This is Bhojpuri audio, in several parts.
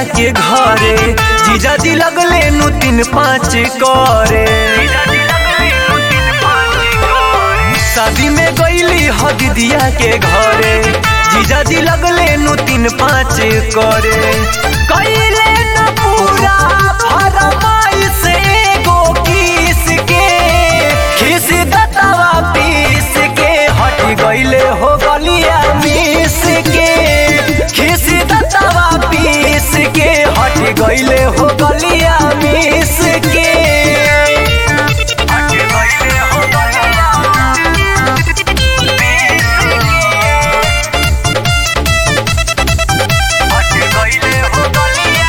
के घरे जीजा जी लगले नु तीन पाँच करे शादी में गईली ह दीदिया के घरे जीजा जी लगले नु तीन पाँच करे कईले न पूरा फरमाइश एगो किस के खिस दतवा पीस के हट गईले हो गलिया मिस के खिस दतवा पीस के हट गईले हो गलिया मिस के हट गईले हो गलिया हट गईले हो गलिया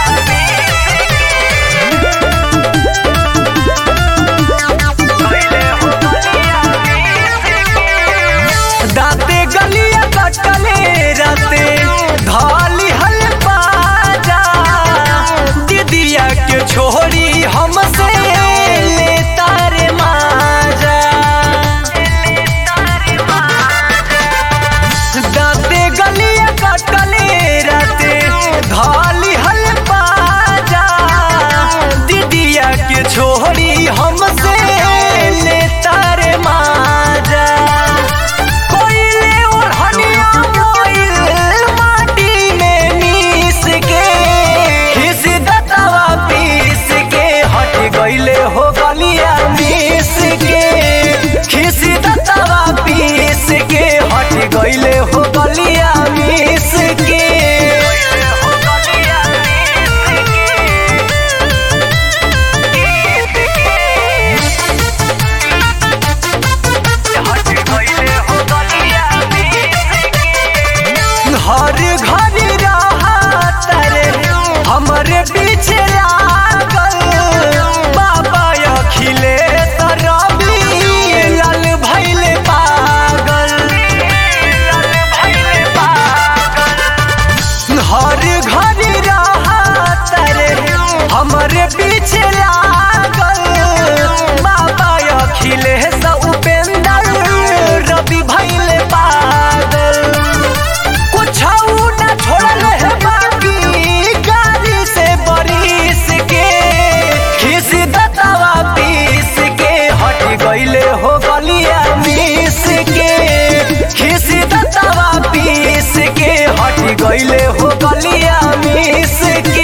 दाते गलिया कटले राते धाली हल पाजा दीदिया के छोड़ी हमसे ले तारे माजा दाते गलिया कटले राते धाली हल पाजा दीदिया के छोड़ी हमसे ले तारे माजा कोइले और हनिया मोइल माटी में मिस के खिस दतवा पीस के हट गईले हो गलिया मिस के खिस दतवा पीस के हट गईले हो गलिया मिस के हर घर रहत रे हमरे पीछे लागल बाबा अखिले रवि लाल भैले पागल हर घर रहत रे हमरे पीछे लागल बाबा अखिले उपेंद्र रवि भैले पागल कुछ न छोड़ल है बाकी गाड़ी से बरिस के खिस दतवा पीस के हट गईले हो गलिया मिस के खिस दतवा पीस के हट गईले हो गलिया मिस के